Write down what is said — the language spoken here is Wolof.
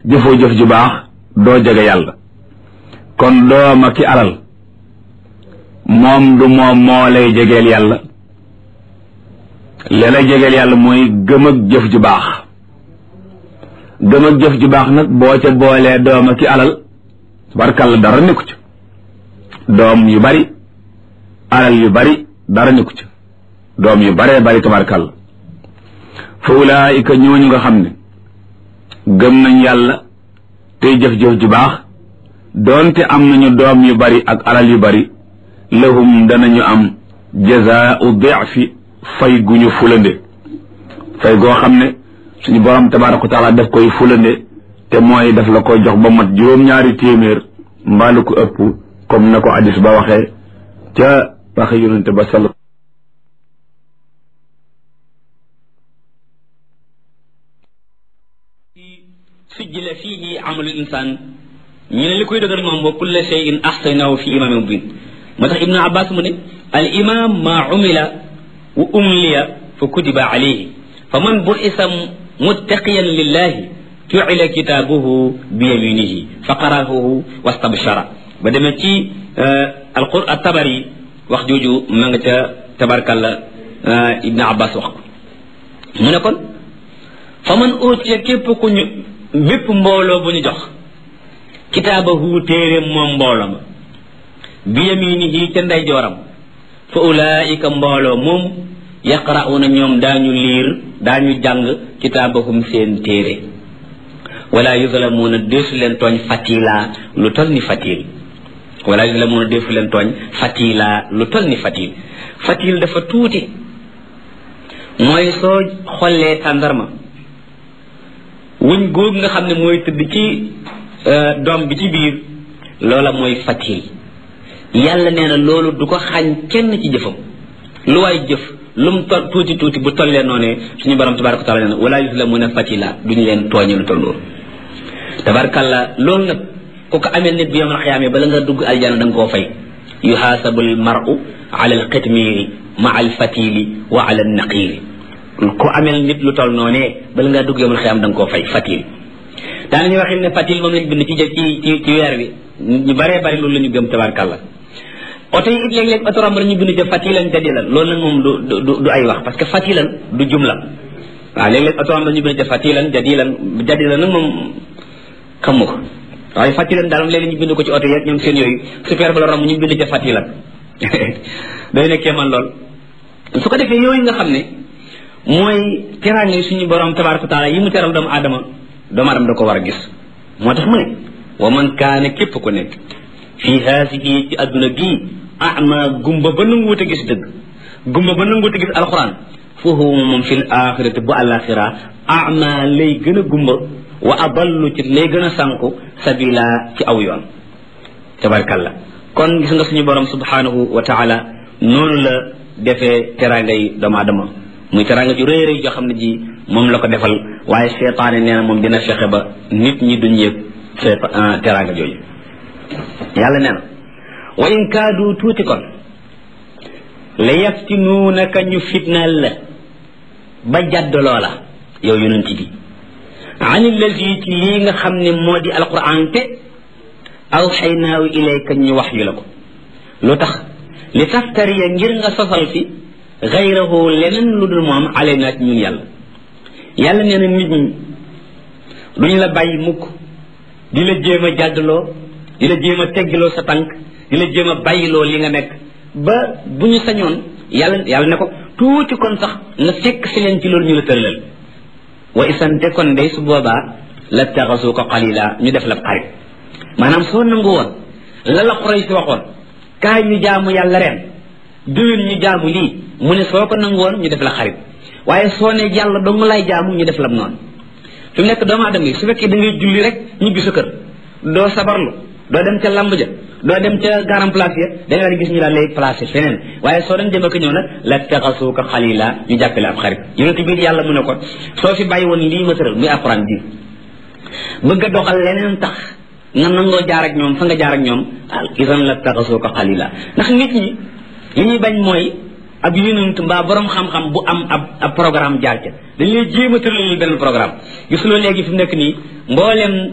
jëfoo jëf ju baax doo jege yàlla kon dooma ki alal moom du moom moo lay jegeel yàlla li lay jegeel yàlla mooy gëm ak jëf ju baax gëm ak jëf ju baax nag boo ca boolee dooma ki alal tabarkàlla dara nekku ci doom yu bari alal yu bari dara nekku ci doom yu baree bari tabarkàlla fa ulaayika ñooñu nga xam ne gëm nañ yàlla tey jëf-jëf ju baax doonte am nañu doom yu bari ak alal yu bari lahum danañu am jazaau difi fay gu ñu fulande fay goo xam ne suñu borom tabaraka wa taala daf koy fulande te mooy daf la koy jox ba mat juróom-ñaari téeméer mbaalu ko ëpp comme na ko hadis ba waxee ca waxe yonente ba sal sujjila fiihi amalu insaan ñu ne li koy dëgër moom wa kulla shay'in ahsaynahu fi imamin mubin moo tax ibnu abbas mu ne al imam ma umila wa umliya fa kutiba alayhi fa man bu'isa muttaqiyan lillahi ju'ila kitaabuhu bi yaminihi fa qara'ahu wastabshara ba demee ci alqur at-tabari wax jooju ma nga ca tabarkalla ibnu abbas wax ko mu ne kon fa man utiya képp ku ñu bépp mbooloo bu ñu jox kitaabahu téeréem moom mbooloo ma bi yaminihi ca ndeyjooram fa ulaika mbooloo moom yaqra'una ñoom daañu liir daañu jàng kitaabahum seen téere wala yuzlamuuna deesu leen tooñ fatila lu tol ni fatil wala yuzlamuuna deesu leen tooñ fatila lu tol ni fatil fatil dafa tuuti mooy soo xollee tàndarma wuñ góog nga xam ne mooy tëdd ci doom bi ci biir loola mooy fatil yàlla nee na loolu du ko xañ kenn ci jëfam lu waay jëf lu mu tol tuuti tuuti bu tollee noonee suñu borom tabaraka wa taala nee na wala yuzlamuna fatila duñu leen tooñe lu toll loolu tabarakalla loolu nag ku ko amee nit bi yomal xiyaamee bala nga dugg aljana da nga koo fay yuhaasabu al maru ala al qitmiiri ma al fatili wa ala al naqiiri ku amel nit lu toll noonee bala ngaa dugg yomal xiyaam da nga koo fay fatil daanañu waxin ne fatil moom lañ bind ci ci ci ci weer bi ñu baree bari loolu la ñu gëm tabarakalla oto yi it léeg-léeg oto romb ñu bind ca fatilan jadilan loolu nag moom du du du ay wax parce que fatilan du jumla waaw léeg-léeg oto romb ñu bind ca fatilan jadilan jadilan nag moom xamu ko waaye fatilan daal léeg-léeg ñu bind ko ci oto yeeg ñoom seen yooyu super ba la romb ñu bind ca fatilan day nekkee man lool su ko defee yooyu nga xam ne mooy teraange suñu borom tabaraka taala yi mu teral doomu aadama doomu aadama da ko war a gis moo tax mu ne wa man kaane képp ku nekk fii haasihi ci adduna gii ama gumba ba nanguwut a gis dëgg gumba ba nanguwut a gis alxuraan foofu moom fi l axirati bu alaxira ama lay gën a gumba wa adallu ci lay gën a sànku sabila ci aw yoon tabarkalla kon gis nga suñu borom subhanahu wa taala noonu la defee teraangay doomu aadama muy teraanga ju rëy rëy joo xam ne ji moom la ko defal waaye seetaane nee na moom dina fexe ba nit ñi duñ yëg teraanga jooju yàlla nee na wa in kaadu tuuti kon la yaftinuunaka ñu fitnaal la ba jàdd loola yow yonent bi an allazi ci lii nga xam ne moo di alquran te aw xaynaawu ilayka ñu wax yu la ko lu tax li taftariya ngir nga sosal fi xayrahu leneen lu dul moom alayna ci ñun yàlla yàlla nee na nit ñi duñ la bàyyi mukk di la jéem a jàddloo di la jéem a teggiloo sa tànk di la jéem a bàyyiloo li nga nekk ba bu ñu sañoon yàlla yàlla ne ko tuuti kon sax nga fekk si leen ci loolu ñu la tëralal wa isante kon day su boobaa la taxasu ko xalila ñu def la xarit maanaam soo nangu woon la la xuray si waxoon kaay ñu jaamu yàlla ren déwén ñu jaamu lii mu ne soo ko nangu woon ñu def la xarit waaye soo ne yàlla dong lay jaamu ñu def la noonu fi mu nekk doomu aadama yi su fekkee da ngay julli rek ñibbi sa kër doo sabarlu doo dem ca lamb ja doo dem ca garam place ya da nga gis ñu daal lay placé feneen waaye soo dem dem ak ñëw nag la taxasuuka xalila ñu jàppale ab xarit yonent bi yàlla mu ne ko soo fi bàyyi woon lii ma tëral muy alquran bi bëgg a doxal leneen tax nga nangoo jaar ak ñoom fa nga jaar ak ñoom al isan la taxasuuka xalila ndax nit ñi li ñuy bañ mooy ab yonent mbaa borom xam-xam bu am ab ab programme jaar ca dañ lay jéem a tëral benn programme gisuloo léegi fi mu nekk nii mboolem